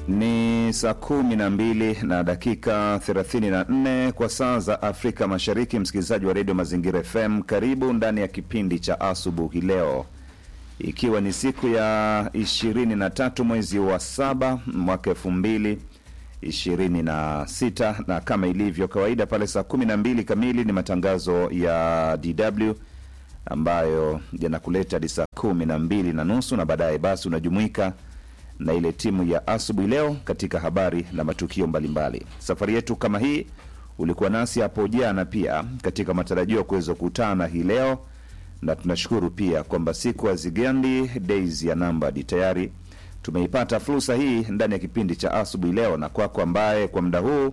Ni saa kumi na mbili na dakika 34 kwa saa za Afrika Mashariki. Msikilizaji wa redio Mazingira FM, karibu ndani ya kipindi cha asubuhi leo, ikiwa ni siku ya 23 mwezi wa saba mwaka elfu mbili ishirini na sita na kama ilivyo kawaida pale saa kumi na mbili kamili ni matangazo ya DW ambayo yanakuleta hadi saa kumi na mbili na nusu na baadaye basi unajumuika na ile timu ya asubuhi leo katika habari na matukio mbalimbali. Safari yetu kama hii ulikuwa nasi hapo jana pia katika matarajio ya kuweza kukutana hii leo, na tunashukuru pia kwamba siku hazigandi days ya nambadi tayari tumeipata fursa hii ndani ya kipindi cha asubuhi leo, na kwako ambaye kwa muda huu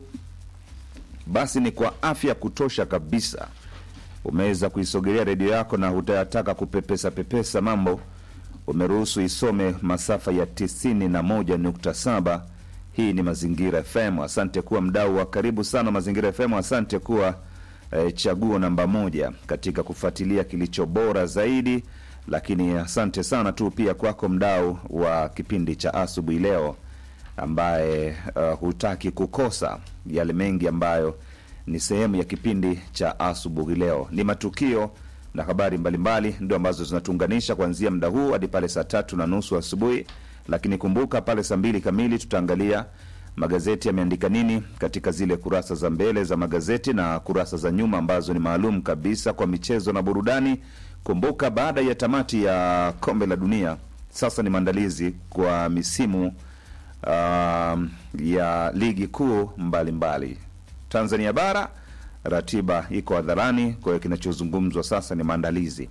basi ni kwa afya kutosha kabisa umeweza kuisogelea redio yako na hutayataka kupepesa pepesa mambo, umeruhusu isome masafa ya tisini na moja nukta saba. Hii ni Mazingira FM. Asante kuwa mdau wa karibu sana Mazingira FM. Asante kuwa eh, chaguo namba moja katika kufuatilia kilicho bora zaidi lakini asante sana tu pia kwako mdau wa kipindi cha asubuhi leo ambaye uh, hutaki kukosa yale mengi ambayo ni sehemu ya kipindi cha asubuhi leo. Ni matukio na habari mbalimbali ndio ambazo zinatuunganisha kuanzia muda huu hadi pale saa tatu na nusu asubuhi, lakini kumbuka pale saa mbili kamili tutaangalia magazeti yameandika nini katika zile kurasa za mbele za magazeti na kurasa za nyuma ambazo ni maalum kabisa kwa michezo na burudani. Kumbuka baada ya tamati ya kombe la dunia, sasa ni maandalizi kwa misimu uh, ya ligi kuu mbalimbali. Tanzania bara ratiba iko hadharani, kwa hiyo kinachozungumzwa sasa ni maandalizi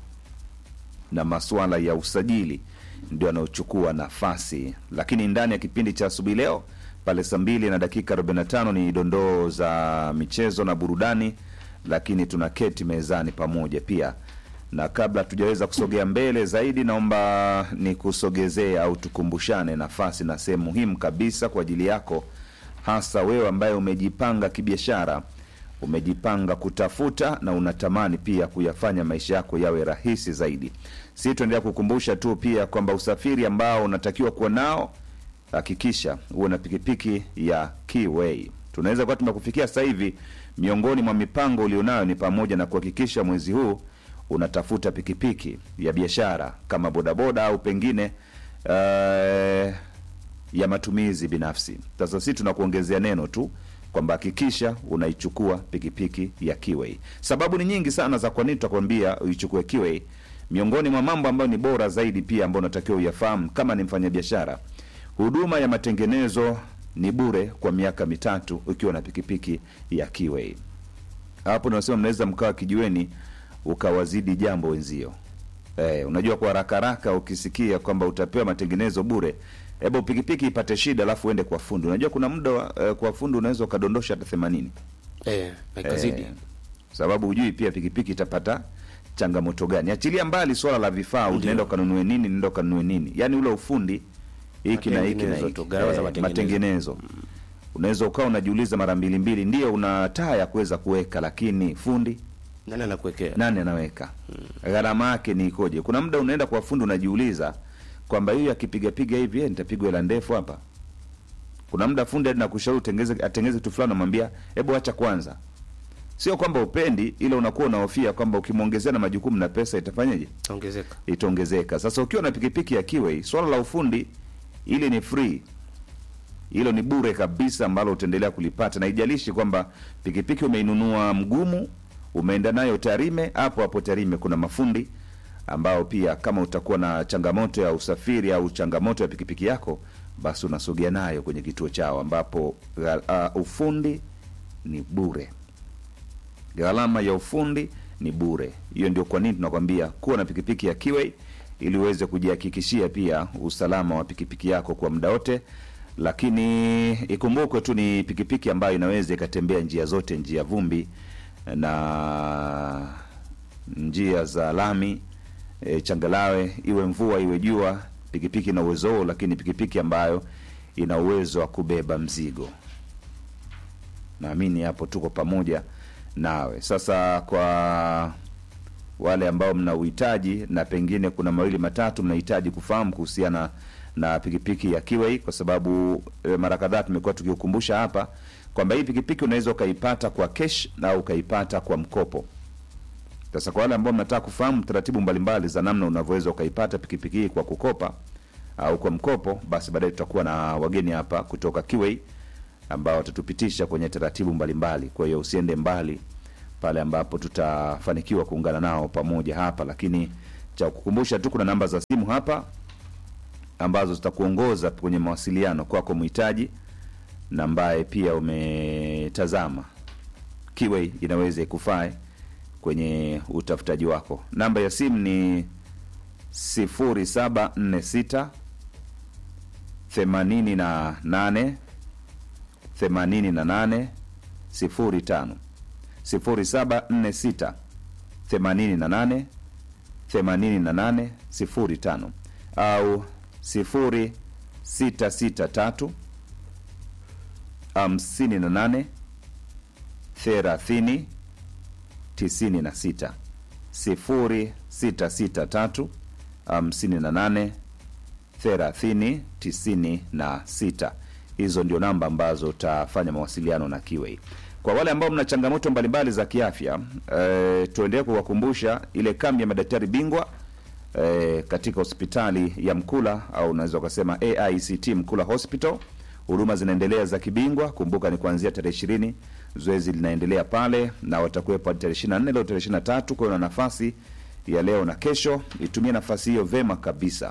na masuala ya usajili ndio yanayochukua nafasi, lakini ndani ya kipindi cha asubuhi leo pale saa mbili na dakika 45 ni dondoo za michezo na burudani, lakini tuna keti mezani pamoja pia na kabla tujaweza kusogea mbele zaidi, naomba nikusogezee au tukumbushane nafasi na sehemu muhimu kabisa kwa ajili yako, hasa wewe ambaye umejipanga kibiashara, umejipanga kutafuta na unatamani pia kuyafanya maisha yako yawe rahisi zaidi. Si tuendelea kukumbusha tu pia kwamba usafiri ambao unatakiwa kuwa nao, hakikisha uwe na pikipiki ya Keyway. Tunaweza kuwa tumekufikia sasa hivi. Miongoni mwa mipango ulionayo ni pamoja na kuhakikisha mwezi huu unatafuta pikipiki ya biashara kama bodaboda au pengine uh, ya matumizi binafsi. Sasa sisi tunakuongezea neno tu kwamba hakikisha unaichukua pikipiki ya Kiway. Sababu ni nyingi sana za kwa nini tutakwambia uichukue Kiway. Miongoni mwa mambo ambayo ni bora zaidi pia ambayo unatakiwa uyafahamu kama ni mfanyabiashara, huduma ya matengenezo ni bure kwa miaka mitatu ukiwa na pikipiki ya Kiway. Hapo nasema mnaweza mkawa kijiweni ukawazidi jambo wenzio. Eh, unajua kwa haraka haraka ukisikia kwamba utapewa matengenezo bure, hebu pikipiki ipate shida alafu uende kwa fundi. Unajua kuna muda eh, kwa fundi unaweza ukadondosha hata 80. Eh, ikazidi. Eh, sababu hujui pia pikipiki itapata changamoto gani. Achilia mbali swala la vifaa, unaenda ukanunue nini, nenda ukanunue nini. Yaani ule ufundi hiki na hiki na Matengenezo hiki. tu, gharama za Eh, matengenezo. matengenezo. Unaweza ukawa unajiuliza mara mbili mbili, ndio una taa ya kuweza kuweka, lakini fundi Nani anakuwekea? nani anaweka gharama yake ni ikoje? Kuna muda unaenda kwa fundi unajiuliza kwamba hiyo akipigapiga hivi eh, nitapigwa hela ndefu hapa. Kuna muda fundi hadi nakushauri utengeze atengeze kitu fulani, namwambia hebu acha kwanza. Sio kwamba upendi, ila unakuwa unahofia kwamba ukimwongezea na majukumu na pesa itafanyaje? Ongezeka. Itaongezeka. Sasa ukiwa na pikipiki ya Kiway, swala la ufundi ile ni free hilo ni bure kabisa, ambalo utaendelea kulipata, na ijalishi kwamba pikipiki umeinunua mgumu, umeenda nayo Tarime. Hapo hapo Tarime kuna mafundi ambao pia kama utakuwa na changamoto ya usafiri au changamoto ya pikipiki yako, basi unasogea nayo kwenye kituo chao, ambapo uh, ufundi ni bure, gharama ya ufundi ni bure. Hiyo ndio kwa nini tunakwambia kuwa na pikipiki ya Kiway ili uweze kujihakikishia pia usalama wa pikipiki yako kwa muda wote lakini ikumbukwe tu ni pikipiki ambayo inaweza ikatembea njia zote, njia vumbi na njia za lami, e, changalawe, iwe mvua iwe jua, pikipiki ina uwezo huo, lakini pikipiki ambayo ina uwezo wa kubeba mzigo. Naamini hapo tuko pamoja nawe. Sasa kwa wale ambao mna uhitaji na pengine kuna mawili matatu mnahitaji kufahamu kuhusiana na pikipiki ya Kiway kwa sababu e, mara kadhaa tumekuwa tukiukumbusha hapa kwamba hii pikipiki unaweza ukaipata kwa cash au ukaipata kwa mkopo. Sasa kwa wale ambao mnataka kufahamu taratibu mbalimbali za namna unavyoweza ukaipata pikipiki hii kwa kukopa au kwa mkopo, basi baadaye tutakuwa na wageni hapa kutoka Kiway ambao watatupitisha kwenye taratibu mbalimbali. Kwa hiyo usiende mbali pale ambapo tutafanikiwa kuungana nao pamoja hapa, lakini cha kukumbusha tu, kuna namba za simu hapa ambazo zitakuongoza kwenye mawasiliano kwako mhitaji na ambaye pia umetazama Kiway inaweza ikufae kwenye utafutaji wako. Namba ya simu ni 0746 88 88 05 0746 88 88 05 au 0663 58 30 96 0663 58 30 96. Hizo ndio namba ambazo utafanya mawasiliano na Kiway. Kwa wale ambao mna changamoto mbalimbali za kiafya e, tuendelee kuwakumbusha ile kambi ya madaktari bingwa e, katika hospitali ya Mkula au unaweza ukasema AICT Mkula Hospital. Huduma zinaendelea za kibingwa. Kumbuka ni kuanzia tarehe ishirini, zoezi linaendelea pale na watakuwepo hadi tarehe ishirini na nne leo tarehe ishirini na tatu Kwa hiyo na nafasi ya leo na kesho, itumie nafasi hiyo vema kabisa.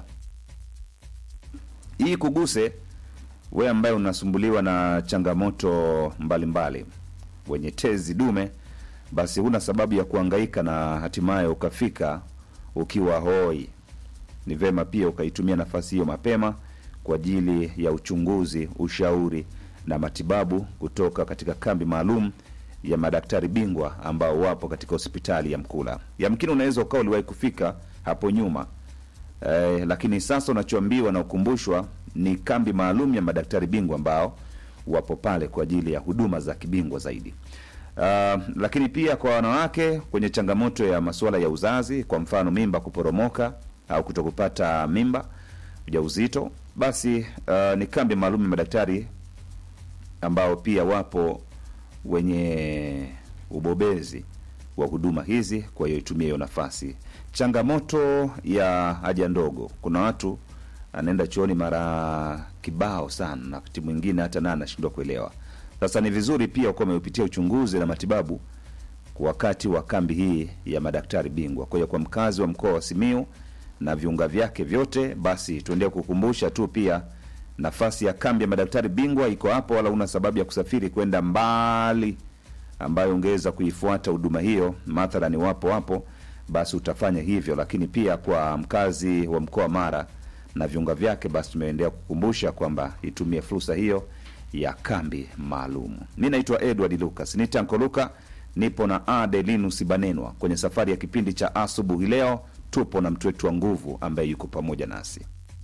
Hii kuguse wewe ambaye unasumbuliwa na changamoto mbalimbali mbali, wenye tezi dume, basi huna sababu ya kuhangaika na hatimaye ukafika ukiwa hoi. Ni vema pia ukaitumia nafasi hiyo mapema kwa ajili ya uchunguzi, ushauri na matibabu kutoka katika kambi maalum ya madaktari bingwa ambao wapo katika hospitali ya Mkula. Yamkini unaweza ukawa uliwahi kufika hapo nyuma eh, lakini sasa unachoambiwa na ukumbushwa ni kambi maalum ya madaktari bingwa ambao wapo pale kwa ajili ya huduma za kibingwa zaidi. Uh, lakini pia kwa wanawake kwenye changamoto ya masuala ya uzazi, kwa mfano mimba kuporomoka au kutokupata mimba, ujauzito, basi uh, ni kambi maalum ya madaktari ambao pia wapo wenye ubobezi wa huduma hizi. Kwa hiyo itumie hiyo nafasi. Changamoto ya haja ndogo, kuna watu anaenda chooni mara kibao sana, na wakati mwingine hata naye anashindwa kuelewa. Sasa ni vizuri pia ukiwa umeupitia uchunguzi na matibabu kwa wakati wa kambi hii ya madaktari bingwa. Kwa hiyo kwa mkazi wa mkoa wa Simiu na viunga vyake vyote, basi tuendelee kukumbusha tu pia nafasi ya kambi ya madaktari bingwa iko hapo, wala una sababu ya kusafiri kwenda mbali ambayo ungeweza kuifuata huduma hiyo. Mathalani wapo hapo, basi utafanya hivyo. Lakini pia kwa mkazi wa mkoa wa Mara na viunga vyake, basi tumeendelea kukumbusha kwamba itumie fursa hiyo ya kambi maalum. Mi naitwa Edward Lucas, ni Tanko Luka, nipo na Adelinus Banenwa kwenye safari ya kipindi cha asubuhi. Leo tupo na mtu wetu wa nguvu ambaye yuko pamoja nasi.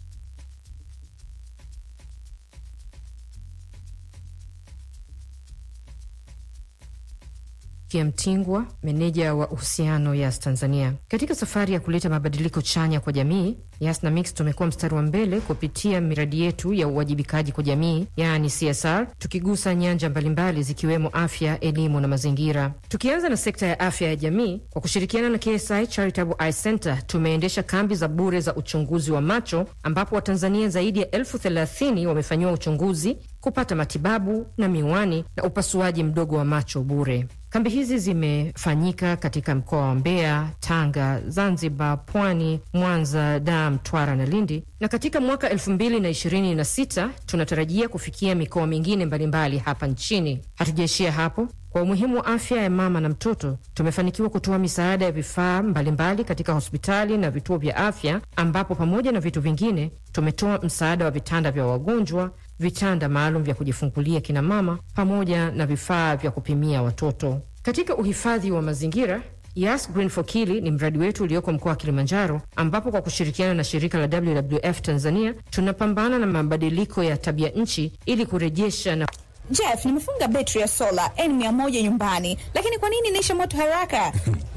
Kia Mtingwa, meneja wa uhusiano Yas Tanzania. Katika safari ya kuleta mabadiliko chanya kwa jamii, Yas na Mix tumekuwa mstari wa mbele kupitia miradi yetu ya uwajibikaji kwa jamii, yaani CSR, tukigusa nyanja mbalimbali zikiwemo afya, elimu na mazingira. Tukianza na sekta ya afya ya jamii, kwa kushirikiana na KSI Charitable Eye Center tumeendesha kambi za bure za uchunguzi wa macho, ambapo Watanzania zaidi ya elfu thelathini wamefanyiwa uchunguzi, kupata matibabu na miwani na upasuaji mdogo wa macho bure. Kambi hizi zimefanyika katika mkoa wa Mbeya, Tanga, Zanzibar, Pwani, Mwanza, Dar, Mtwara na Lindi, na katika mwaka elfu mbili na ishirini na sita tunatarajia kufikia mikoa mingine mbalimbali hapa nchini. Hatujaishia hapo. Kwa umuhimu wa afya ya mama na mtoto, tumefanikiwa kutoa misaada ya vifaa mbalimbali katika hospitali na vituo vya afya, ambapo pamoja na vitu vingine tumetoa msaada wa vitanda vya wagonjwa, vitanda maalum vya kujifungulia kina mama, pamoja na vifaa vya kupimia watoto. Katika uhifadhi wa mazingira Yas Green for Kili ni mradi wetu ulioko mkoa wa Kilimanjaro, ambapo kwa kushirikiana na shirika la WWF Tanzania tunapambana na mabadiliko ya tabia nchi ili kurejesha na Jeff, nimefunga betri ya sola N100 nyumbani, lakini kwa nini inaisha moto haraka?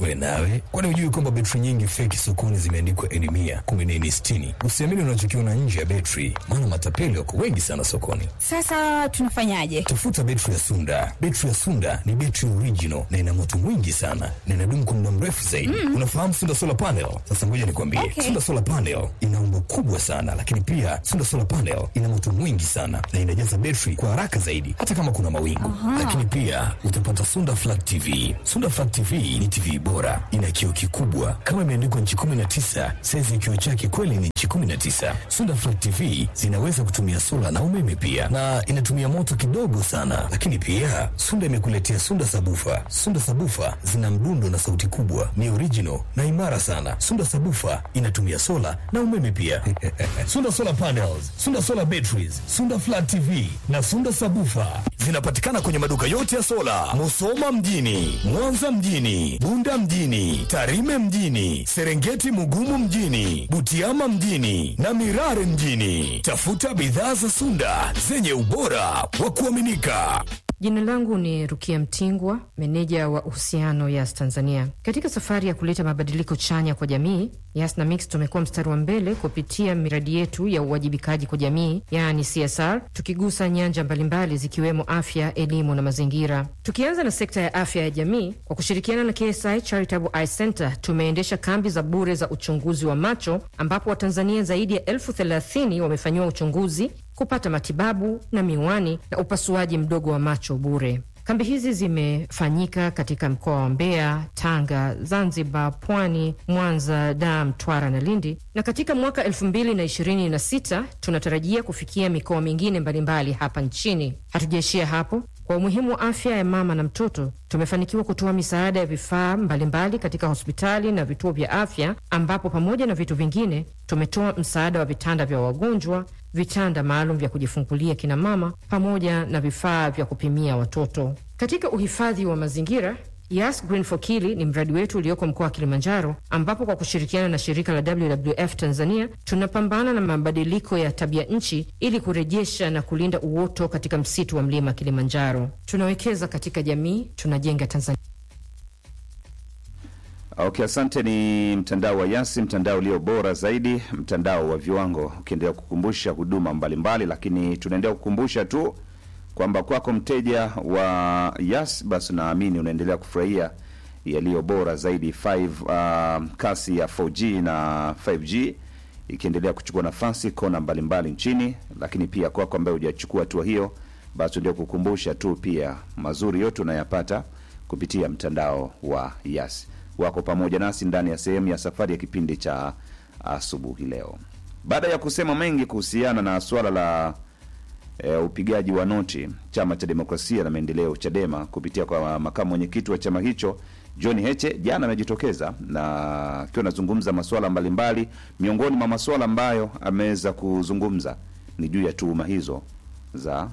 We nawe, kwani hujui kwamba betri nyingi feki sokoni zimeandikwa eni mia kumi na eni sitini? Usiamini unachokiona nje ya betri, maana matapeli wako wengi sana sokoni. Sasa tunafanyaje? Tafuta betri ya Sunda. Betri ya Sunda ni betri original na ina moto mwingi sana na inadumu kwa muda mrefu zaidi. Unafahamu Sunda solar panel? Sasa ngoja nikwambie, Okay. Sunda solar panel ina umbo kubwa sana, lakini pia Sunda solar panel ina moto mwingi sana na inajaza betri kwa haraka zaidi, hata kama kuna mawingu. Lakini pia utapata Sunda flat TV. Sunda flat TV ni TV bora, ina kioo kikubwa kama imeandikwa nchi 19, saizi ya kioo chake kweli ni nchi 19. Sunda flat TV zinaweza kutumia sola na umeme pia, na inatumia moto kidogo sana. Lakini pia Sunda imekuletea Sunda sabufa. Sunda sabufa zina mdundo na sauti kubwa, ni original na imara sana. Sunda sabufa inatumia sola na umeme pia. Sunda solar panels, Sunda solar batteries, Sunda flat TV na Sunda sabufa zinapatikana kwenye maduka yote ya sola, Musoma mjini, Mwanza mjini, Bunda mjini, Tarime mjini, Serengeti Mugumu mjini, Butiama mjini na Mirare mjini. Tafuta bidhaa za Sunda zenye ubora wa kuaminika. Jina langu ni Rukia Mtingwa, meneja wa uhusiano Yas Tanzania. Katika safari ya kuleta mabadiliko chanya kwa jamii, Yas na Mix tumekuwa mstari wa mbele kupitia miradi yetu ya uwajibikaji kwa jamii, yaani CSR, tukigusa nyanja mbalimbali zikiwemo afya, elimu na mazingira. Tukianza na sekta ya afya ya jamii, kwa kushirikiana na KSI Charitable Eye Center tumeendesha kambi za bure za uchunguzi wa macho, ambapo Watanzania zaidi ya elfu thelathini wamefanyiwa uchunguzi kupata matibabu na miwani na upasuaji mdogo wa macho bure. Kambi hizi zimefanyika katika mkoa wa Mbeya, Tanga, Zanzibar, Pwani, Mwanza, Dar, Mtwara na Lindi, na katika mwaka elfu mbili na ishirini na sita tunatarajia kufikia mikoa mingine mbalimbali hapa nchini. Hatujaishia hapo. Kwa umuhimu wa afya ya mama na mtoto, tumefanikiwa kutoa misaada ya vifaa mbalimbali katika hospitali na vituo vya afya, ambapo pamoja na vitu vingine tumetoa msaada wa vitanda vya wagonjwa, vitanda maalum vya kujifungulia kina mama, pamoja na vifaa vya kupimia watoto. Katika uhifadhi wa mazingira Yas Green for Kili ni mradi wetu ulioko mkoa wa Kilimanjaro, ambapo kwa kushirikiana na shirika la WWF Tanzania tunapambana na mabadiliko ya tabia nchi ili kurejesha na kulinda uoto katika msitu wa mlima Kilimanjaro. Tunawekeza katika jamii, tunajenga Tanzania. Okay, asante. Ni mtandao wa Yasi, mtandao ulio bora zaidi, mtandao wa viwango, ukiendelea kukumbusha huduma mbalimbali, lakini tunaendelea kukumbusha tu kwamba kwako mteja wa Yas, basi naamini unaendelea kufurahia yaliyo bora zaidi 5 uh, kasi ya 4G na 5G ikiendelea kuchukua nafasi kona mbalimbali nchini, lakini pia kwako ambaye hujachukua hatua hiyo, basi ndio kukumbusha tu pia mazuri yote unayapata kupitia mtandao wa Yas. Wako pamoja nasi ndani ya sehemu ya safari ya kipindi cha asubuhi leo, baada ya kusema mengi kuhusiana na suala la e, upigaji wa noti. Chama cha Demokrasia na Maendeleo CHADEMA kupitia kwa makamu mwenyekiti wa chama hicho John Heche jana amejitokeza na akiwa anazungumza masuala mbalimbali. Miongoni mwa masuala ambayo ameweza kuzungumza ni juu ya tuhuma hizo za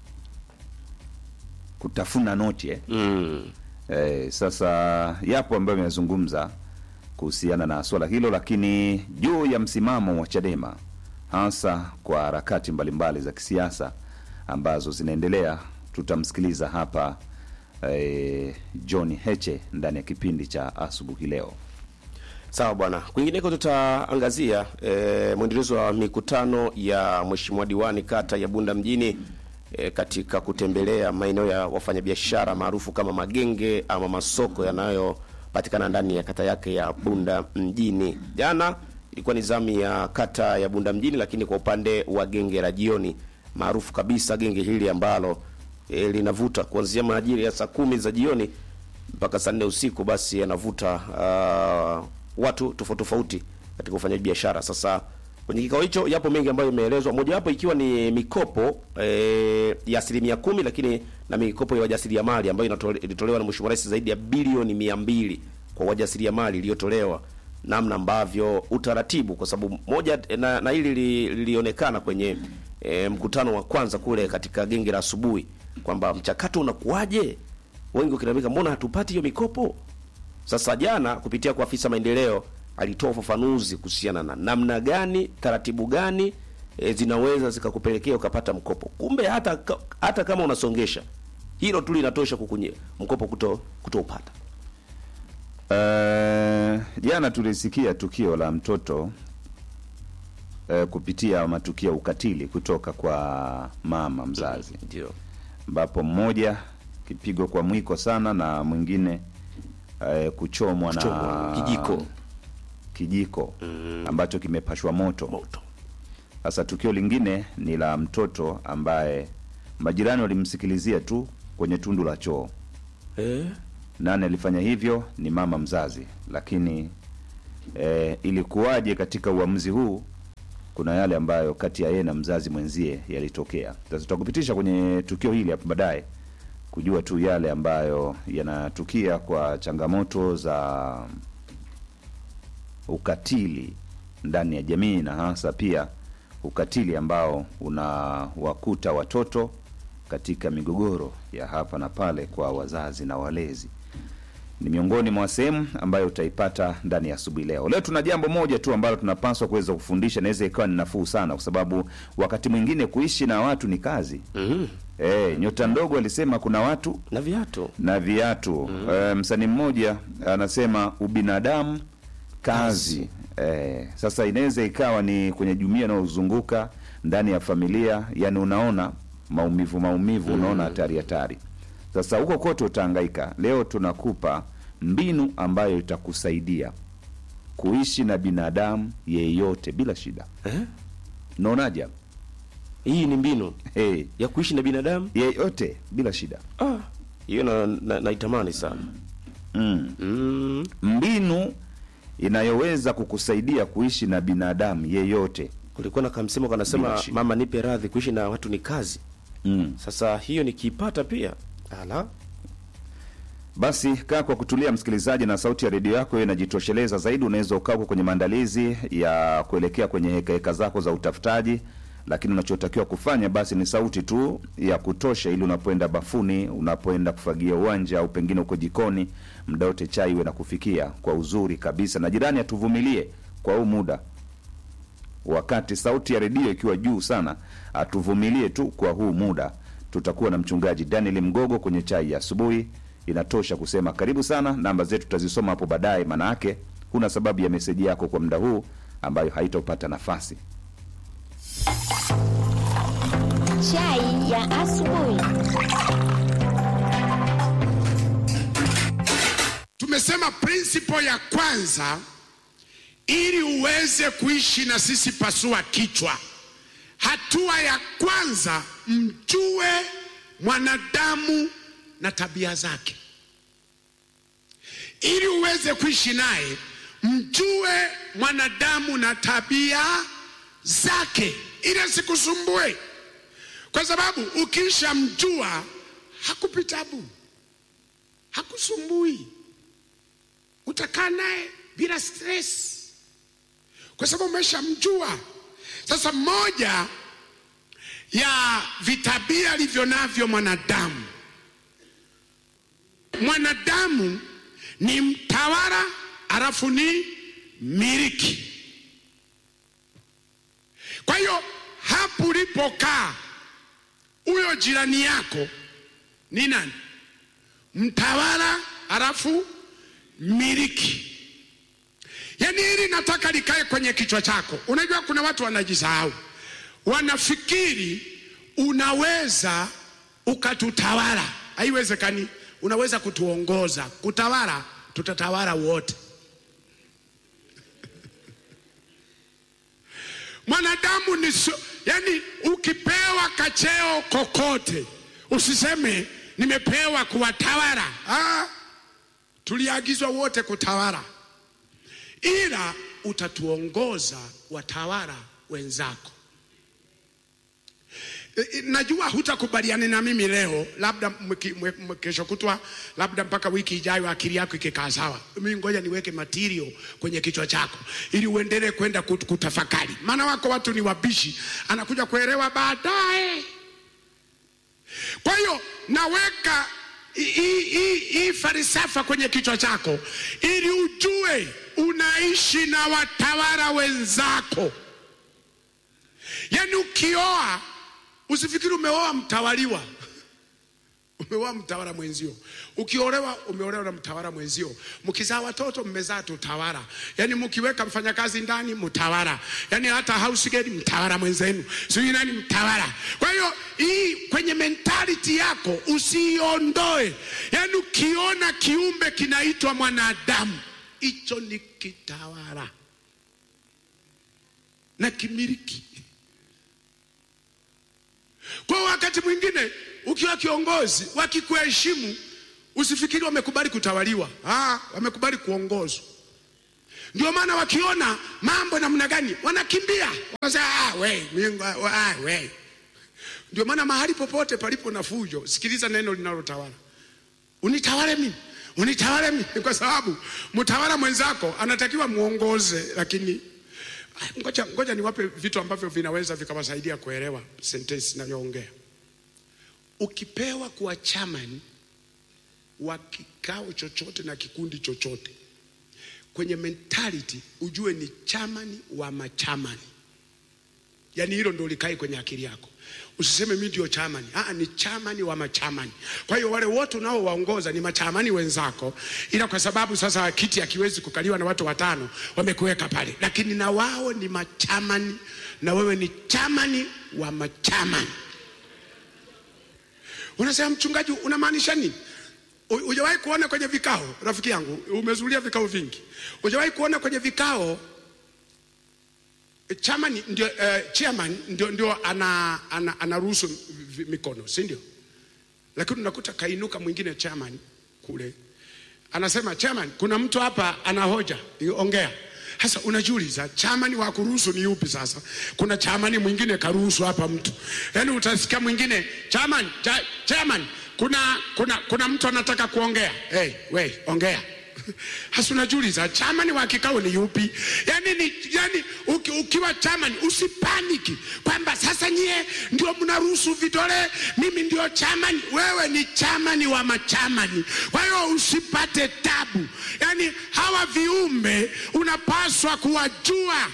kutafuna noti eh. Mm. Eh, sasa yapo ambayo amezungumza kuhusiana na swala hilo, lakini juu ya msimamo wa Chadema hasa kwa harakati mbalimbali za kisiasa ambazo zinaendelea, tutamsikiliza hapa eh, John Heche ndani ya kipindi cha asubuhi leo. Sawa bwana. Kwingineko tutaangazia e, mwendelezo wa mikutano ya mheshimiwa diwani kata ya Bunda mjini e, katika kutembelea maeneo ya wafanyabiashara maarufu kama magenge ama masoko yanayopatikana ndani ya kata yake ya Bunda mjini. Jana ilikuwa ni zamu ya kata ya Bunda mjini, lakini kwa upande wa genge la jioni maarufu kabisa, genge hili ambalo e, linavuta kuanzia majira ya saa kumi za jioni mpaka saa nne usiku, basi yanavuta uh, watu tofauti tofauti katika ufanyaji biashara. Sasa kwenye kikao hicho yapo mengi ambayo imeelezwa, mojawapo ikiwa ni mikopo e, ya asilimia kumi, lakini na mikopo ya wajasiriamali ambayo inatole- ilitolewa na Mheshimiwa Rais zaidi ya bilioni mia mbili kwa wajasiriamali iliyotolewa namna ambavyo utaratibu, kwa sababu moja na, na hili li- lilionekana kwenye e, mkutano wa kwanza kule katika genge la asubuhi kwamba mchakato unakuwaje, wengi wakilalamika mbona hatupati hiyo mikopo. Sasa jana kupitia kwa afisa maendeleo alitoa ufafanuzi kuhusiana na namna gani, taratibu gani e, zinaweza zikakupelekea ukapata mkopo. Kumbe hata ka- hata kama unasongesha hilo tu linatosha kukunye mkopo kuto kutoupata. Eh, jana tulisikia tukio la mtoto eh, kupitia matukio ya ukatili kutoka kwa mama mzazi Ndio. ambapo mmoja kipigo kwa mwiko sana na mwingine eh, kuchomwa na Kuchomwa kijiko. kijiko ambacho kimepashwa moto. Moto. Sasa tukio lingine ni la mtoto ambaye majirani walimsikilizia tu kwenye tundu la choo. Eh? Nani alifanya hivyo? Ni mama mzazi. Lakini eh, ilikuwaje katika uamuzi huu? Kuna yale ambayo kati ya yeye na mzazi mwenzie yalitokea. Sasa tutakupitisha kwenye tukio hili hapo baadaye kujua tu yale ambayo yanatukia kwa changamoto za ukatili ndani ya jamii na hasa pia ukatili ambao unawakuta watoto katika migogoro ya hapa na pale kwa wazazi na walezi ni miongoni mwa sehemu ambayo utaipata ndani ya asubuhi leo. Leo tuna jambo moja tu ambalo tunapaswa kuweza kufundisha, naweza ikawa ni nafuu sana, kwa sababu wakati mwingine kuishi na watu ni kazi. Mhm. Eh, nyota ndogo alisema kuna watu Na viatu. na viatu. Eh, msanii mmoja anasema ubinadamu kazi. Eh, sasa inaweza ikawa ni kwenye jumuiya inayozunguka ndani ya familia, yani unaona maumivu maumivu, unaona hatari hatari. Sasa huko kote utahangaika. Leo tunakupa mbinu ambayo itakusaidia kuishi na binadamu yeyote bila shida. Eh? Unaonaje? Hii ni mbinu Hey, ya kuishi na binadamu. yeyote bila shida. Ah, hiyo na, na, naitamani sana. Mm. Mm. mbinu inayoweza kukusaidia kuishi na binadamu yeyote. Kulikuwa na kamsemo kanasema Bila shida. mama nipe radhi kuishi na watu ni kazi. Mm. Sasa hiyo nikiipata pia. Ala. Basi kaa kwa kutulia, msikilizaji, na sauti ya redio yako hiyo inajitosheleza zaidi. Unaweza ukaa uko kwenye maandalizi ya kuelekea kwenye hekaheka zako za utafutaji, lakini unachotakiwa kufanya basi ni sauti tu ya kutosha, ili unapoenda bafuni, unapoenda kufagia uwanja, au pengine uko jikoni, muda wote chai iwe na kufikia kwa uzuri kabisa. Na jirani atuvumilie kwa huu muda wakati sauti ya redio ikiwa juu sana, atuvumilie tu kwa huu muda. Tutakuwa na mchungaji Daniel Mgogo kwenye chai ya asubuhi. Inatosha kusema karibu sana. Namba zetu tutazisoma hapo baadaye, maana yake huna sababu ya meseji yako kwa muda huu ambayo haitopata nafasi. Chai ya asubuhi. Tumesema principle ya kwanza, ili uweze kuishi na sisi, pasua kichwa. Hatua ya kwanza, mjue mwanadamu na tabia zake. Ili uweze kuishi naye, mjue mwanadamu na tabia zake, ili asikusumbue, kwa sababu ukisha mjua hakupi tabu, hakusumbui utakaa naye bila stress kwa sababu umeshamjua. Sasa moja ya vitabia alivyo navyo mwanadamu, mwanadamu ni mtawala alafu ni miliki. Kwa hiyo hapo ulipokaa, huyo jirani yako ni nani? Mtawala alafu miliki. Yaani hili nataka likae kwenye kichwa chako. Unajua kuna watu wanajisahau, wanafikiri unaweza ukatutawala. Haiwezekani. Unaweza kutuongoza, kutawala, tutatawala wote. Mwanadamu ni so, yani ukipewa kacheo kokote usiseme nimepewa kuwatawala. Ah, tuliagizwa wote kutawala, ila utatuongoza watawala wenzako. E, e, Najua hutakubaliana na mimi leo, labda mwiki- mwe- mwe- kesho kutwa, labda mpaka wiki ijayo, akili yako ikikaa sawa. Mimi ngoja niweke material kwenye kichwa chako ili uendelee kwenda kut- kutafakari, maana wako watu ni wabishi, anakuja kuelewa baadaye. Kwa hiyo naweka hii- hii hii- hii falsafa kwenye kichwa chako ili ujue unaishi na watawala wenzako. Yaani ukioa usifikiri umeoa mtawaliwa, umeoa mtawala mwenzio, ukiolewa umeolewa na mtawala mwenzio, mkizaa watoto mmezaa tutawala, yani mkiweka mfanyakazi ndani mtawala, yani hata house girl mtawala mwenzenu, sijui nani mtawala. Kwa hiyo hii kwenye mentality yako usiiondoe, yani ukiona kiumbe kinaitwa mwanadamu, hicho ni kitawala na kimiliki. Kwa wakati mwingine ukiwa kiongozi, wakikuheshimu usifikiri wamekubali kutawaliwa. Ah, wamekubali kuongozwa. Ndio maana wakiona mambo namna gani wanakimbia, wanasema ah, we, Mungu, ah, we. Ndio maana mahali popote palipo na fujo, sikiliza neno linalotawala, unitawale mimi unitawale mimi, kwa sababu mtawala mwenzako anatakiwa muongoze, lakini ngoja, ngoja niwape vitu ambavyo vinaweza vikawasaidia kuelewa sentensi inayoongea. Ukipewa kuwa chairman wa kikao chochote na kikundi chochote, kwenye mentality ujue ni chairman wa machamani, yaani hilo ndio likae kwenye akili yako. Usiseme mimi ndio chamani. Ah, ni chamani wa machamani. Kwa hiyo wale wote unaowaongoza ni machamani wenzako, ila kwa sababu sasa kiti hakiwezi kukaliwa na watu watano, wamekuweka pale, lakini na wao ni machamani na wewe ni chamani wa machamani. Unasema mchungaji, unamaanisha nini? Hujawahi kuona kwenye vikao, rafiki yangu, umezulia vikao vingi, hujawahi kuona kwenye vikao chairman ndio, uh, chairman ndio, ndio ana, ana, anaruhusu mikono si ndio? Lakini unakuta kainuka mwingine chairman kule anasema chairman, kuna mtu hapa ana hoja, ongea. Sasa unajiuliza chairman wa kuruhusu ni yupi? Sasa kuna chairman mwingine karuhusu hapa mtu, yaani utasikia mwingine chairman, cha, chairman kuna, kuna, kuna mtu anataka kuongea. Hey, we ongea hasa unajiuliza chamani wa kikao ni yupi? Yani, ni, yani uki, ukiwa chamani usipaniki kwamba sasa nyie ndio mnaruhusu vidole, mimi ndio chamani. Wewe ni chamani wa machamani, kwa hiyo usipate tabu. Yani hawa viumbe unapaswa kuwajua.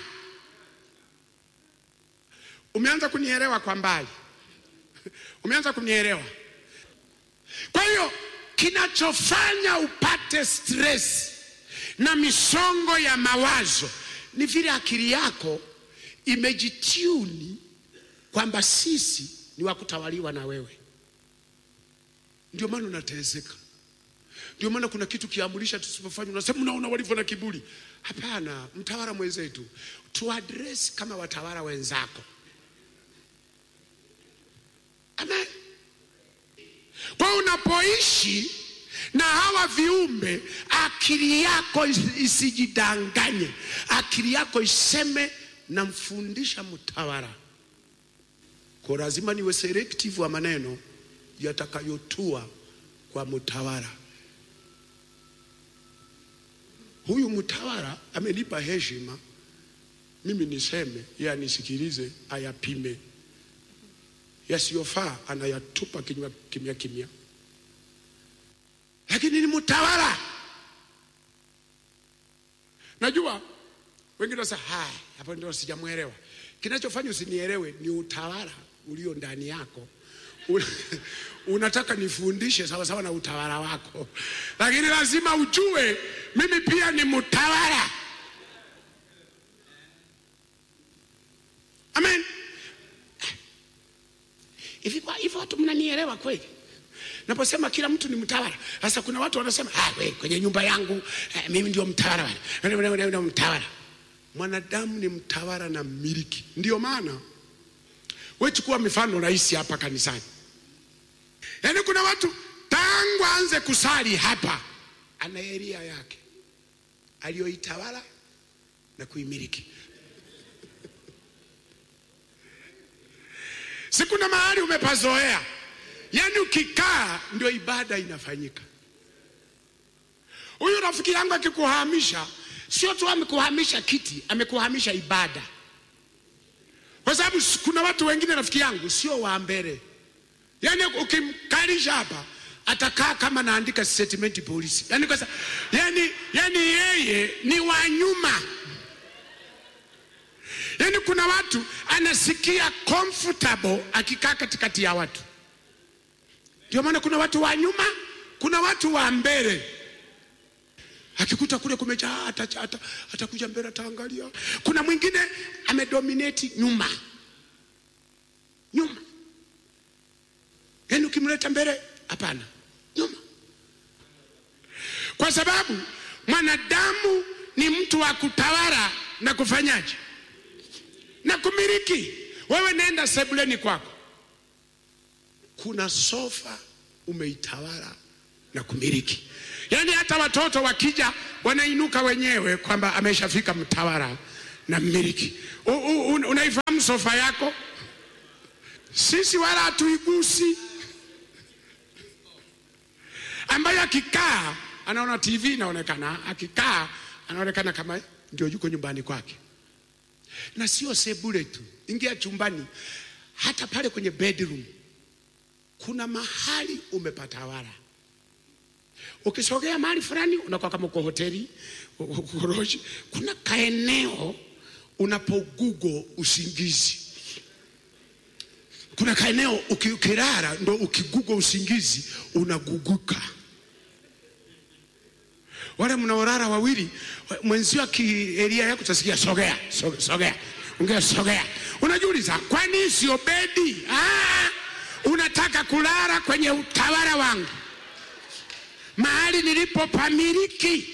Umeanza kunielewa kwa mbali, umeanza kunielewa. Kwa hiyo kinachofanya upate stress na misongo ya mawazo ni vile akili yako imejituni kwamba sisi ni wa kutawaliwa na wewe. Ndio maana unateseka. Ndio maana kuna kitu kiamurisha tusipofanya, unasema unaona walivyo na kiburi. Hapana, mtawala mwenzetu tuadress kama watawala wenzako. Amen. Kwa unapoishi na hawa viumbe, akili yako isijidanganye, akili yako iseme namfundisha mtawala. Kwa lazima niwe selective wa maneno yatakayotua kwa mtawala. Huyu mtawala amenipa heshima, mimi niseme, yeye anisikilize, ayapime yasiyofaa anayatupa kinywa kimya kimya, lakini ni mtawala. Najua wengine wasa haya, hapo ndio sijamwelewa. Kinachofanya usinielewe ni utawala ulio ndani yako. Unataka nifundishe sawa sawa na utawala wako, lakini lazima ujue mimi pia ni mtawala. Amen. Hivi kwa hivyo watu mnanielewa kweli? Naposema kila mtu ni mtawala. Sasa kuna watu wanasema ah, we, kwenye nyumba yangu eh, mimi ndio mtawala bwana. Ndio mtawala. Mwanadamu ni mtawala na mmiliki. Ndio maana wewe chukua mifano rahisi hapa kanisani. Yaani kuna watu tangu anze kusali hapa ana eria yake aliyoitawala na kuimiliki. si kuna mahali umepazoea, yaani ukikaa ndio ibada inafanyika. Huyu rafiki yangu akikuhamisha, sio tu amekuhamisha kiti, amekuhamisha ibada, kwa sababu kuna watu wengine rafiki yangu sio wa mbele, yaani ukimkalisha hapa atakaa kama naandika statement polisi, yaani kwa sababu yaani, yaani yeye ni wa nyuma. Yaani kuna watu anasikia comfortable akikaa katikati ya watu, Ndio maana kuna watu wa nyuma, kuna watu wa mbele. Akikuta kule kumejaa atakuja ata, atakuja mbele ataangalia. Kuna mwingine amedominate nyuma, nyuma, yaani ukimleta mbele, hapana, nyuma, kwa sababu mwanadamu ni mtu wa kutawala na kufanyaje na kumiliki. Wewe nenda sebuleni kwako, kuna sofa umeitawala na kumiliki. Yaani hata watoto wakija wanainuka wenyewe kwamba ameshafika mtawala na mmiliki. U- u- un- Unaifahamu sofa yako? Sisi wala hatuigusi, ambayo akikaa anaona TV inaonekana, akikaa anaonekana kama ndio yuko nyumbani kwake na sio sebule tu, ingia chumbani, hata pale kwenye bedroom kuna mahali umepatawala. Ukisogea mahali fulani unakuwa kama uko hoteli, uko lodge. Kuna kaeneo unapogugo usingizi, kuna kaeneo uki- ukilala ndo ukigugo usingizi unaguguka wale mnaorara wawili mwenzio akielia yako utasikia sogea sogea, sogea. ongea sogea unajiuliza kwani sio bedi ah, unataka kulala kwenye utawala wangu mahali nilipopamiliki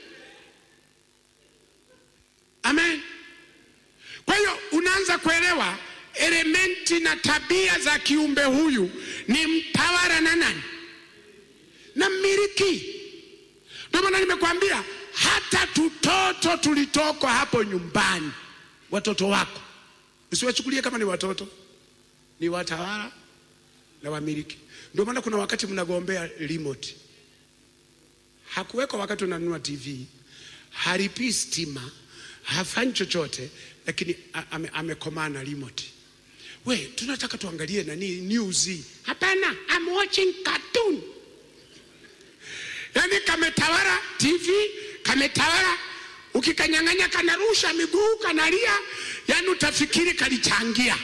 amen kwa hiyo unaanza kuelewa elementi na tabia za kiumbe huyu ni mtawala na nani na mmiliki ndio maana nimekwambia hata tutoto tulitokwa hapo nyumbani, watoto wako usiwachukulie kama ni watoto, ni watawala na wamiliki. Ndio maana kuna wakati mnagombea remote, hakuweko wakati unanunua TV, halipii stima, hafanyi chochote, lakini a- ame- amekomaa na remote. We, tunataka tuangalie nani news. Hapana, I'm watching cartoon. Yaani kametawala TV, kametawala, ukikanyang'anya kanarusha miguu, kanalia, yaani utafikiri kalichangia.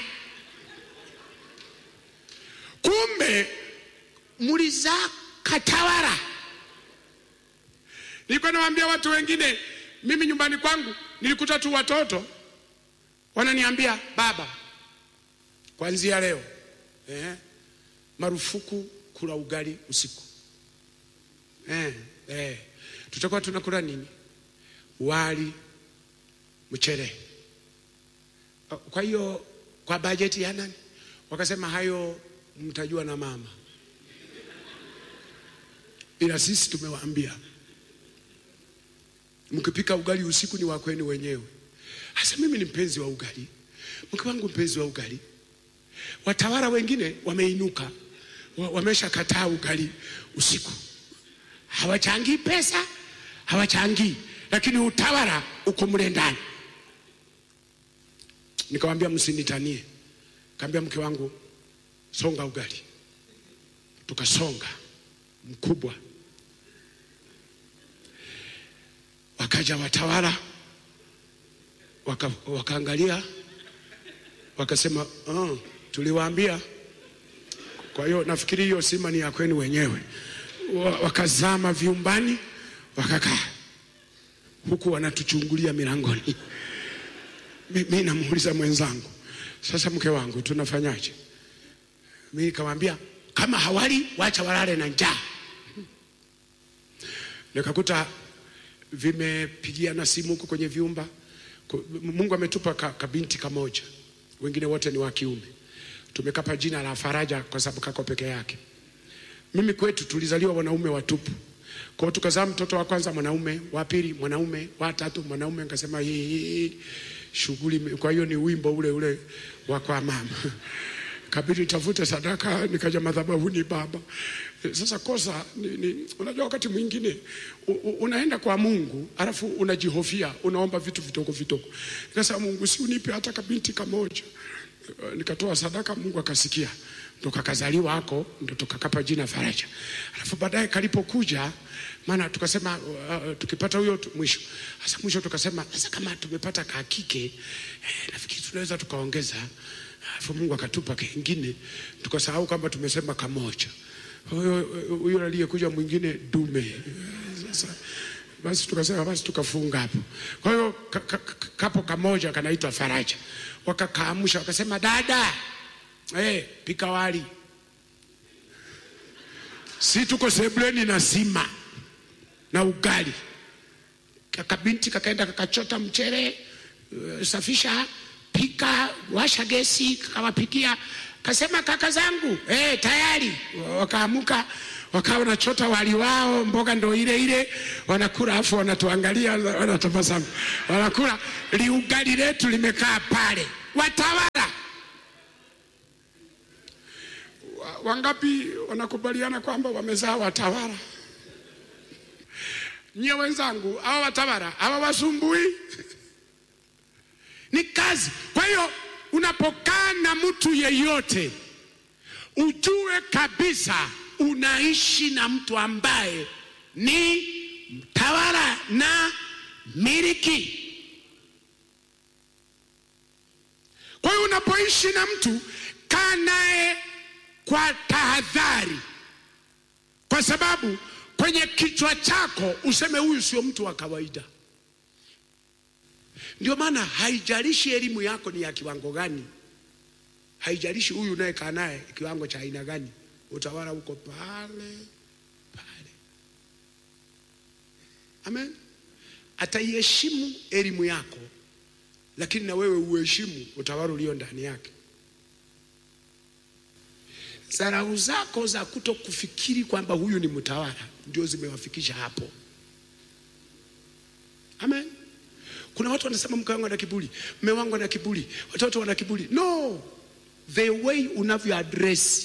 Kumbe mulizaa katawala. Nilikuwa nawaambia watu wengine, mimi nyumbani kwangu nilikuta tu watoto wananiambia, baba, kuanzia leo eh, marufuku kula ugali usiku. Eh, eh. Tutakuwa tunakula nini? Wali, mchele. Kwa hiyo kwa bajeti ya nani? Wakasema hayo mtajua na mama, ila sisi tumewaambia mkipika ugali usiku ni wa kwenu wenyewe. Hasa mimi ni mpenzi wa ugali, mke wangu mpenzi wa ugali. Watawala wengine wameinuka, wa- wameshakataa ugali usiku hawachangii pesa, hawachangii, lakini utawala uko mle ndani. Nikamwambia msinitanie, kaambia mke wangu songa ugali, tukasonga mkubwa. Wakaja watawala waka, wakaangalia wakasema, oh, tuliwaambia. Kwa hiyo nafikiri hiyo sima ni ya kwenu wenyewe wa- wakazama vyumbani wakakaa huku wanatuchungulia milangoni. Mi mi namuuliza mwenzangu, sasa mke wangu tunafanyaje? Mi nikamwambia kama hawali wacha walale na njaa. Nikakuta vimepigiana simu huko kwenye vyumba. Ku- Mungu ametupa ka, kabinti kamoja, wengine wote ni wa kiume. Tumekapa jina la Faraja kwa sababu kako peke yake. Mimi kwetu tulizaliwa wanaume watupu. Kwa hiyo tukazaa mtoto wa kwanza mwanaume, wa pili mwanaume, wa tatu mwanaume. Nikasema hii hii shughuli. ime- Kwa hiyo ni wimbo ule ule wa kwa mama kabidi nitafute sadaka, nikaja madhabahuni baba. Eh, Sasa kosa ni, ni, unajua wakati mwingine u, u, unaenda kwa Mungu alafu unajihofia, unaomba vitu vidogo vidogo. Nikasema Mungu, si unipe hata kabinti kamoja. Eh, Nikatoa sadaka, Mungu akasikia, ndo kakazaliwa hako, ndo tukakapa jina Faraja. Alafu baadaye kalipokuja, maana tukasema uh, tukipata huyo tu- mwisho. Sasa mwisho tukasema sasa kama tumepata kakike eh, nafikiri tunaweza tukaongeza Alafu Mungu akatupa kengine, tukasahau kwamba tumesema kamoja. huyo huyo aliyekuja mwingine dume. Sasa basi tukasema basi tukafunga hapo. Kwa hiyo ka, ka, ka, kapo kamoja kanaitwa Faraja, wakakaamsha wakasema, dada eh, pika wali, si tuko sebuleni na sima na ugali. Kakabinti kakaenda kakachota mchere, uh, safisha, pika, washa gesi, kakawapikia. Kasema kaka zangu eh, tayari. Wakaamuka wakawa wanachota wali wao, mboga ndo ile ile, wanakula afu wanatuangalia, wanatabasamu, wanakula. Liugali letu limekaa pale, watawala Wa- wangapi wanakubaliana kwamba wamezaa watawala? Nyie wenzangu, hawa watawala hawa wasumbui ni kazi. Kwa hiyo unapokaa na mtu yeyote, ujue kabisa unaishi na mtu ambaye ni mtawala na miliki. Kwa hiyo unapoishi na mtu, kaa naye kwa tahadhari, kwa sababu kwenye kichwa chako useme huyu sio mtu wa kawaida. Ndio maana haijalishi elimu yako ni ya kiwango gani, haijalishi huyu unayekaa naye kiwango cha aina gani, utawala uko pale pale. Amen. Ataiheshimu elimu yako, lakini na wewe uheshimu utawala ulio ndani yake. Dharau zako za kuto kufikiri kwamba huyu ni mtawala ndio zimewafikisha hapo. Amen. Kuna watu wanasema mke wangu ana kiburi, mme wangu ana kiburi, watoto wana kiburi. No, the way unavyo address.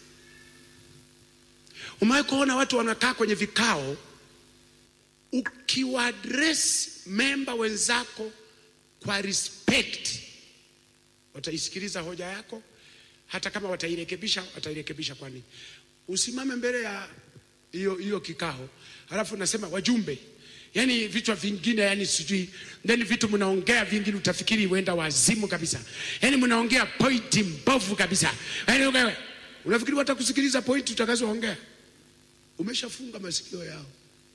Umewahi kuona watu wanakaa kwenye vikao, ukiwa address memba wenzako kwa respect, wataisikiliza hoja yako, hata kama watairekebisha, watairekebisha. Kwani usimame mbele ya hiyo hiyo kikao, halafu nasema wajumbe yani vichwa vingine, yani sijui then vitu mnaongea vingine, utafikiri huenda wazimu kabisa, yani mnaongea pointi mbovu kabisa, yani wewe unafikiri watakusikiliza pointi utakazoongea? Umeshafunga masikio yao,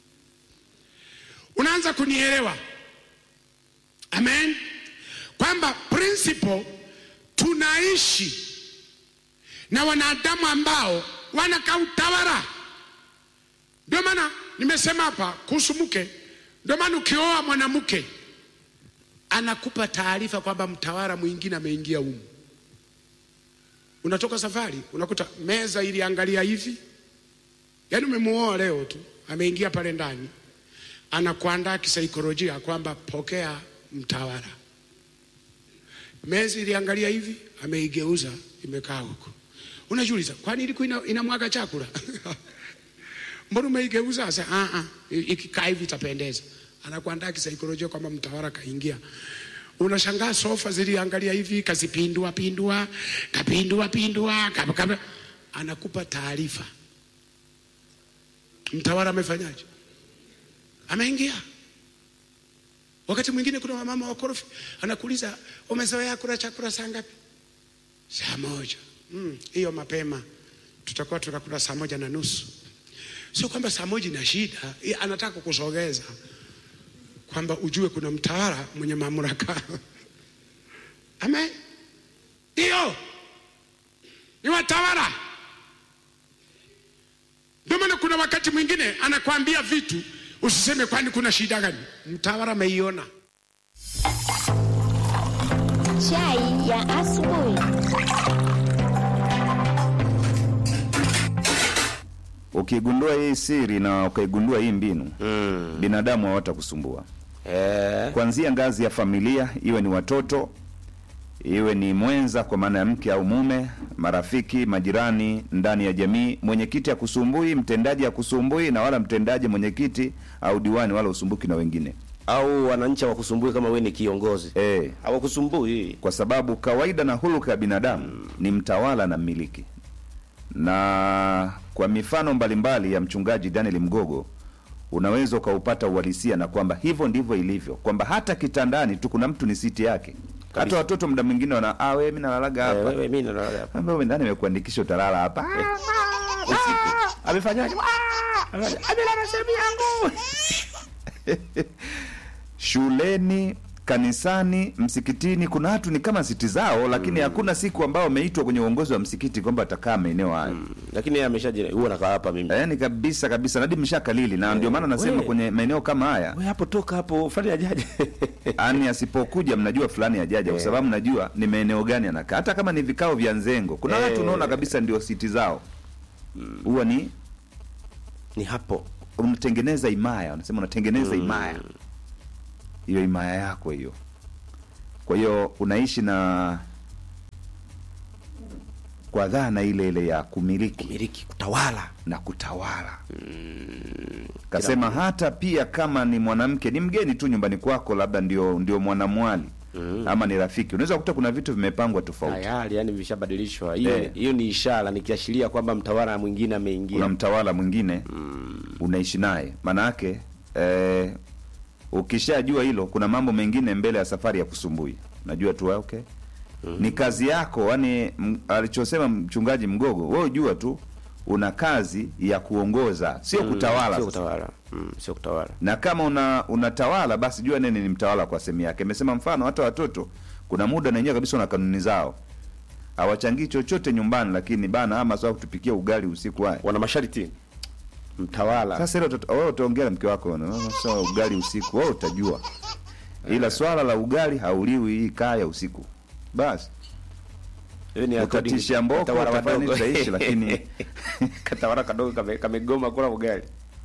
unaanza kunielewa? Amen, kwamba principle tunaishi na wanadamu ambao wanakaa utawala. Ndio maana nimesema hapa kuhusu mke. Ndio maana ukioa mwanamke anakupa taarifa kwamba mtawala mwingine ameingia humu. Unatoka safari unakuta meza iliangalia hivi, yaani umemuoa leo tu, ameingia pale ndani, anakuandaa kisaikolojia kwamba pokea mtawala. Meza iliangalia hivi, ameigeuza imekaa huko. Unajiuliza, kwani ilikuwa ina, inamwaga chakula? Mbona umeigeuza? Sasa ah ah, ikikaa hivi itapendeza. Anakuandaa kisaikolojia kwamba mtawala kaingia. Unashangaa sofa ziliangalia hivi, kazipindua pindua, kapindua pindua, kapa, kapa. Anakupa taarifa. Mtawala amefanyaje? Ameingia. Wakati mwingine kuna wamama wakorofi, anakuuliza umezoea kula chakula saa ngapi? Saa moja. Mm, hiyo mapema tutakuwa tunakula saa moja na nusu. Sio kwamba saa moja ina shida, yeye anataka kukusogeza kwamba ujue kuna mtawala mwenye mamlaka. Amen. Ndio, ni watawala. Ndio maana kuna wakati mwingine anakwambia vitu usiseme, kwani kuna shida gani? Mtawala ameiona. Chai ya asubuhi. Ukigundua hii siri na ukaigundua hii mbinu Mm. binadamu hawatakusumbua Eh, kuanzia ngazi ya familia, iwe ni watoto, iwe ni mwenza kwa maana ya mke au mume, marafiki, majirani, ndani ya jamii. Mwenyekiti akusumbui, mtendaji akusumbui, na wala mtendaji, mwenyekiti au diwani wala usumbuki na wengine au wananchi hawakusumbui kama wewe ni kiongozi e, hawakusumbui. kwa sababu kawaida na huluka ya binadamu ni mtawala na mmiliki. Na kwa mifano mbalimbali ya mchungaji Daniel Mgogo unaweza ukaupata uhalisia na kwamba hivyo ndivyo ilivyo, kwamba hata kitandani tu kuna mtu ni siti yake. Hata Kabisa. watoto muda mwingine wana ah, wewe mimi nalalaga Eh, hapa wewe mimi nalala hapa. Ambaye wewe ndani imekuandikisha utalala hapa. usiku amefanyaje Ah! Amefanyaje? amelala sehemu yangu shuleni kanisani msikitini kuna watu ni kama siti zao lakini hakuna siku ambao wameitwa kwenye uongozi wa msikiti kwamba atakaa maeneo hayo lakini yeye ameshaji huwa nakaa hapa mimi yaani kabisa kabisa nadi mshakalili na ndio maana nasema we. kwenye maeneo kama haya we hapo toka hapo fanya ajaje ani asipokuja mnajua fulani ajaja kwa sababu mnajua ni maeneo gani anakaa hata kama ni vikao vya nzengo kuna Eh. watu unaona kabisa ndio siti zao huwa ni ni hapo unatengeneza imaya wanasema unatengeneza imaya hiyo imaya yako hiyo kwa hiyo unaishi na kwa dhana ile ile ya kumiliki miliki kutawala na kutawala kasema hata pia kama ni mwanamke ni mgeni tu nyumbani kwako labda ndio ndio mwanamwali ama ni rafiki unaweza kukuta kuna vitu vimepangwa tofauti tayari yani vishabadilishwa hiyo Eh. hiyo ni ishara ni kiashiria kwamba mtawala mwingine kuna ameingia mtawala mwingine unaishi naye maana yake eh, ukishajua hilo kuna mambo mengine mbele ya safari ya kusumbui najua tu okay ni kazi yako yani alichosema mchungaji mgogo wewe jua tu una kazi ya kuongoza sio kutawala sio sasa. kutawala mm, sio kutawala na kama una unatawala basi jua nini ni mtawala kwa sehemu yake amesema mfano hata watoto kuna muda nanyewe kabisa na kanuni zao hawachangii chochote nyumbani lakini bana ama sawa kutupikia ugali usiku haya wana masharti mtawala sasa hilo uta- wewe utaongea na mke wako na, "Oh, sawa ugali usiku wewe utajua ila swala la ugali hauliwi hii kaya usiku basi Hiyo ni according- utatisha mboko katawala utafanya wadogo. tutaishi lakini katawala kadogo kame- kamegoma kula ugali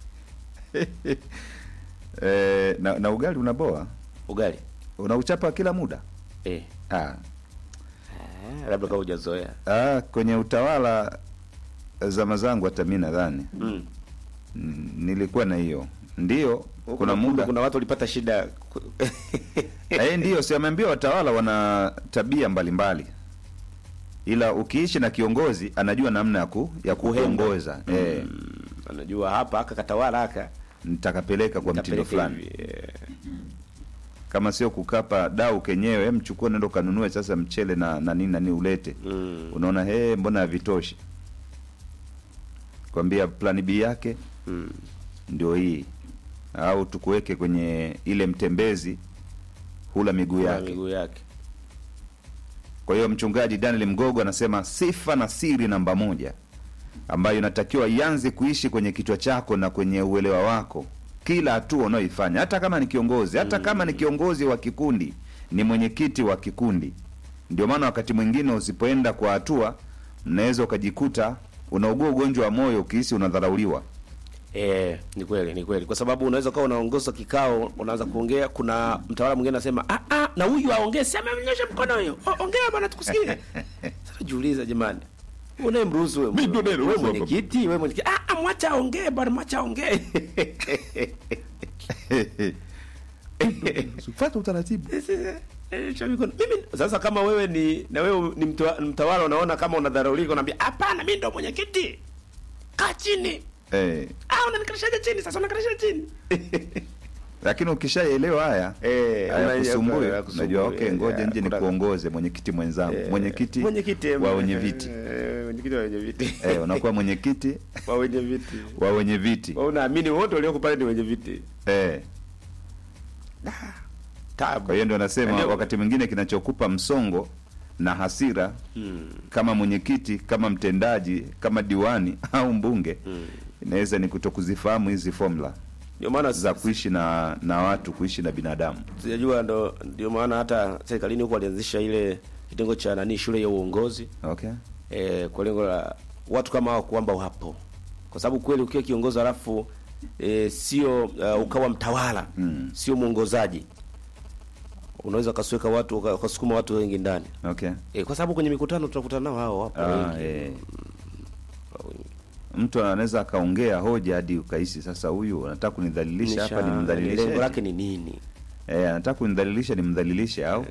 eh, na, na ugali unaboa ugali unauchapa kila muda eh. ah. Ah, labda kama hujazoea Ah, kwenye utawala zama zangu hata mi nadhani mm. mm, nilikuwa na hiyo ndio kuna muda kuna watu walipata shida eh, ndio si ameambia watawala wana tabia mbalimbali ila ukiishi na kiongozi anajua namna ya ku, ya Kuhenda. kuongoza eh, Mm, anajua hapa aka katawala aka nitakapeleka kwa mtindo Nitapeleka fulani hivi, eh. kama sio kukapa dau kenyewe mchukue nendo kanunue sasa mchele na na nini na nini ulete Mm. unaona he mbona havitoshi kwambia plani b yake Mm. ndio hii au tukuweke kwenye ile mtembezi hula miguu Kuna yake miguu yake kwa hiyo mchungaji daniel mgogo anasema sifa na siri namba moja ambayo inatakiwa ianze kuishi kwenye kichwa chako na kwenye uelewa wako kila hatua unayoifanya hata kama ni kiongozi hata kama ni kiongozi wa kikundi ni mwenyekiti wa kikundi ndio maana wakati mwingine usipoenda kwa hatua mnaweza ukajikuta unaugua ugonjwa wa moyo ukihisi unadharauliwa Eh, ni kweli ni kweli, kwa sababu unaweza ukawa unaongoza kikao, unaanza kuongea, kuna mtawala mwingine anasema ah, ah, na huyu aongee, si amenyosha mkono huyo, O- ongea bwana, tukusikie. Sasa jiuliza jamani, unayemruhusu wewe, Mimi ndo wewe nayeruhusu hapa. mwenyekiti, wewe mwenyekiti, ah, ah, mwacha aongee bwana, mwacha aongee. fata utaratibu Nyosha mikono. Mimi sasa, kama wewe ni na wewe ni mtawa- mtawala, unaona kama unadharaulika, unaambia hapana, mimi ndo mwenyekiti, kaa chini. eh, Ah, unanikalishaje chini sasa? Unakalisha chini lakini ukishaelewa haya Eh, haya una- kusumbui hayakusumbui, unajua okay eh, ngoja nje kuna- nikuongoze mwenyekiti mwenzangu Eh, mwenyekiti mwenyekiti wa wenye viti eh, mwenyekiti wa wenye viti eh, unakuwa mwenyekiti wa wenye viti wa wenye viti Wewe unaamini wote walioko pale ni wenye viti eh. tabu kwa hiyo ndio nasema Ndio. wakati mwingine kinachokupa msongo na hasira Mm. kama mwenyekiti kama mtendaji kama diwani au mbunge inaweza ni kutokuzifahamu hizi formula ndio maana za kuishi na na watu kuishi na binadamu sijajua ndo ndio maana hata serikalini huko walianzisha ile kitengo cha nani shule ya uongozi okay eh, kwa lengo la watu kama hao kwamba wapo kwa sababu kweli ukiwa kiongozi halafu eh, sio uh, ukawa mtawala Mm. sio mwongozaji unaweza ukasiweka watu uka- ukasukuma watu wengi ndani okay eh, kwa sababu kwenye mikutano tunakutana nao hao wapo ah, wengi eh. mtu anaweza akaongea hoja hadi ukahisi sasa huyu anataka kunidhalilisha hapa Nisha- lengo nimdhalilishe lake ni nini eh, anataka kunidhalilisha nimdhalilishe au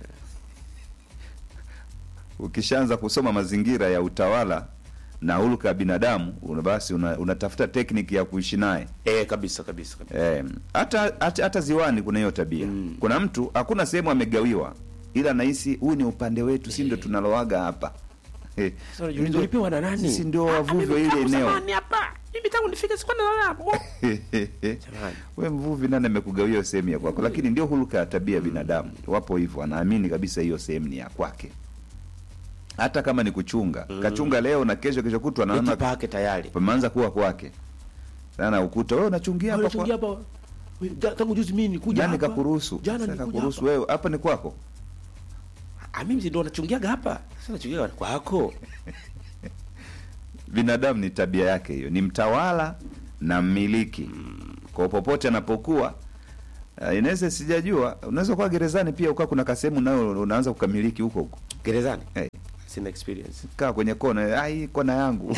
ukishaanza kusoma mazingira ya utawala na hulka ya binadamu una- basi una- unatafuta tekniki ya kuishi naye eh, kabisa kabisa kabisa Eh, hata hata hata ziwani kuna hiyo tabia Mm. kuna mtu hakuna sehemu amegawiwa ila nahisi huu ni upande wetu si ndio tunaloaga hapa Sasa unajiuliza ulipewa na nani? Sisi ndio Ah, wavuvi mimi wa ile tangu eneo. zamani hapa. Mimi tangu nifike sikuwa nalala hapo. Jamani. we mvuvi nani amekugawia hiyo sehemu ya kwako lakini ndio huluka ya tabia ya binadamu wapo hivyo anaamini kabisa hiyo sehemu ni ya kwake hata kama ni kuchunga kachunga leo na kesho kesho kutwa Eti naona pake tayari. pameanza kuwa kwake sana ukuta wewe unachungia hapa Unachungia kwa hapa. Wewe, ja- Tangu juzi mimi nikuja nani hapa. kakuruhusu Jana Sasa nilikuja kakuruhusu hapa. wewe hapa ni kwako Ah, mimi ndo nachungiaga hapa. Sasa nachungiaga kwako. binadamu ni tabia yake hiyo ni mtawala na mmiliki kwa popote anapokuwa uh, inaweza sijajua unaweza kuwa gerezani pia ukaa kuna kasehemu nayo unaanza kukamiliki huko huko Gerezani. hey, Sina experience. kaa kwenye kona ai kona yangu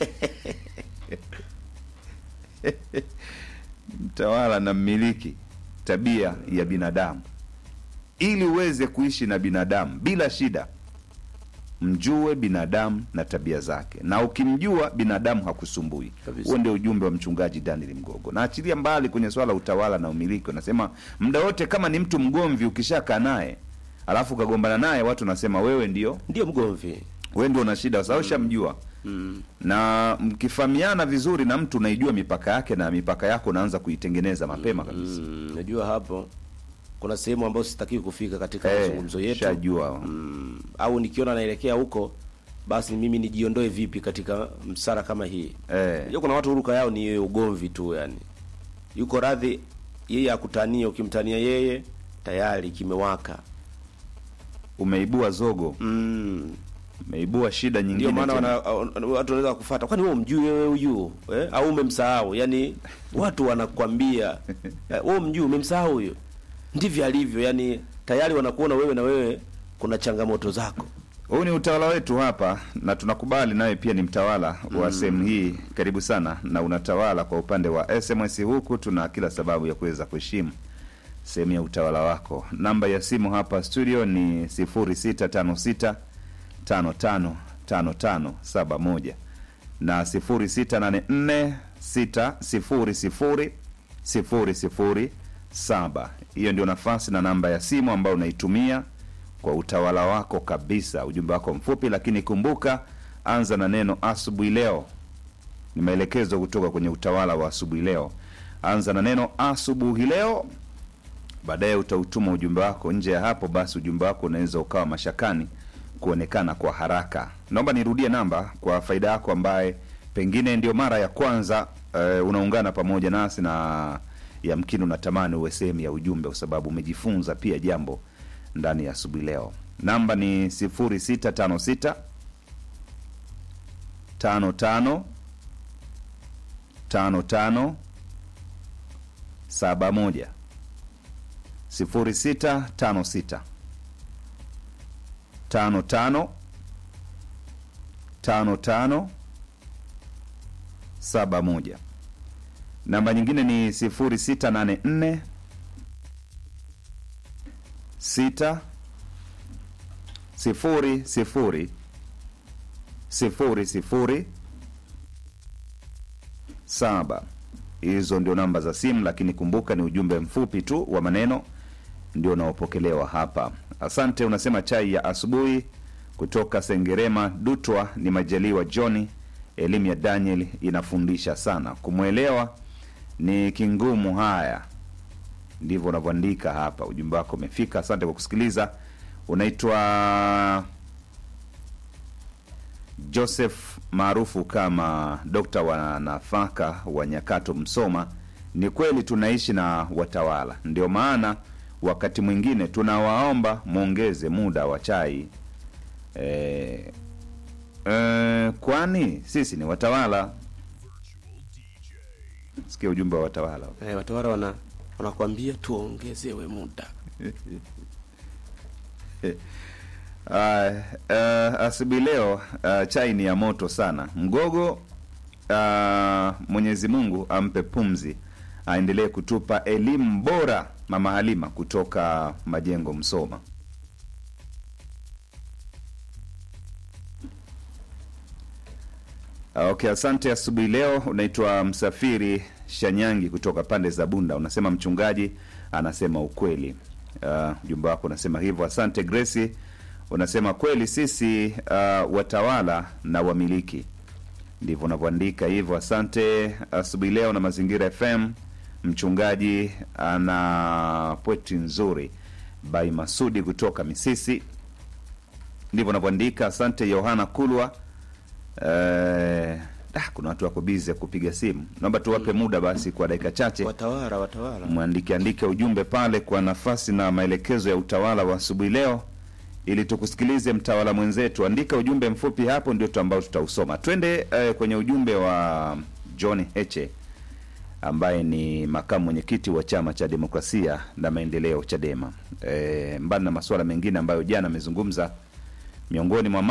mtawala na mmiliki tabia ya binadamu ili uweze kuishi na binadamu bila shida mjue binadamu na tabia zake na ukimjua binadamu hakusumbui Kabisa. huo ndio ujumbe wa mchungaji daniel mgogo na achilia mbali kwenye swala la utawala na umiliki unasema muda wote kama ni mtu mgomvi ukishakaa naye alafu ukagombana naye watu nasema wewe ndio Ndio mgomvi. wewe ndio una shida sababu shamjua Mm. na mkifahamiana vizuri na mtu unaijua mipaka yake na mipaka yako unaanza kuitengeneza mapema kabisa Mm, najua hapo kuna sehemu ambayo sitakiwi kufika katika Eh, mazungumzo yetu. shajua Mm, au nikiona naelekea huko basi mimi nijiondoe vipi katika msara kama hii Eh. Unajua kuna watu huruka yao ni ugomvi tu yani yuko radhi yeye akutania ukimtania yeye tayari kimewaka umeibua zogo mm. umeibua shida nyingine ndio maana tena. wana, watu wanaweza kufuata kwani wewe umjui wewe huyu eh? au umemsahau yani watu wanakwambia eh, wewe umjui umemsahau huyo ndivyo alivyo yani tayari wanakuona wewe na wewe kuna changamoto zako huu ni utawala wetu hapa na tunakubali nawe pia ni mtawala wa sehemu hii karibu sana na unatawala kwa upande wa sms huku tuna kila sababu ya kuweza kuheshimu sehemu ya utawala wako namba ya simu hapa studio ni 0656 555571 na 0684 600 007 hiyo ndio nafasi na namba ya simu ambayo unaitumia kwa utawala wako kabisa ujumbe wako mfupi lakini kumbuka anza na neno asubuhi leo ni maelekezo kutoka kwenye utawala wa asubuhi leo anza na neno asubuhi leo baadaye utautuma ujumbe wako nje ya hapo basi ujumbe wako unaweza ukawa mashakani kuonekana kwa haraka naomba nirudie namba kwa faida yako ambaye pengine ndio mara ya kwanza uh, unaungana pamoja nasi na yamkini unatamani uwe sehemu ya ujumbe kwa sababu umejifunza pia jambo ndani ya asubuhi leo namba ni 0656 55 55 71 0656 55 55 71 namba nyingine ni 0684 6 sifuri sifuri sifuri sifuri saba hizo ndio namba za simu lakini kumbuka ni ujumbe mfupi tu wa maneno ndio unaopokelewa hapa asante unasema chai ya asubuhi kutoka sengerema dutwa ni majaliwa johni elimu ya daniel inafundisha sana kumwelewa ni kingumu haya ndivyo unavyoandika hapa ujumbe wako umefika asante kwa kusikiliza unaitwa joseph maarufu kama dokta wa nafaka wa nyakato msoma ni kweli tunaishi na watawala ndio maana wakati mwingine tunawaomba mwongeze muda wa chai e, e, kwani sisi ni watawala sikia ujumbe wa watawala eh, watawala wana wanakwambia tuongezewe muda Uh, uh, asubuhi leo uh, chai ni ya moto sana mgogo uh, mwenyezi mungu ampe pumzi aendelee kutupa elimu bora mama halima kutoka majengo msoma Uh, okay asante asubuhi leo unaitwa msafiri shanyangi kutoka pande za bunda unasema mchungaji anasema ukweli Uh, ujumbe wako unasema hivyo asante gresi unasema kweli sisi uh, watawala na wamiliki ndivyo unavyoandika hivyo. Asante asubuhi leo na Mazingira FM. Mchungaji ana pweti nzuri by Masudi kutoka Misisi, ndivyo unavyoandika. Asante Yohana Kulwa. Eh, ah, kuna watu wako bizi ya kupiga simu, naomba tuwape muda basi kwa dakika chache Watawala, watawala. mwandike andike ujumbe pale kwa nafasi na maelekezo ya utawala wa asubuhi leo, ili tukusikilize mtawala mwenzetu. Andika ujumbe mfupi hapo, ndio tu ambao tutausoma. Twende eh, kwenye ujumbe wa John Heche ambaye ni makamu mwenyekiti wa chama cha demokrasia na maendeleo Chadema. E, mbali na masuala mengine ambayo jana amezungumza, miongoni mwa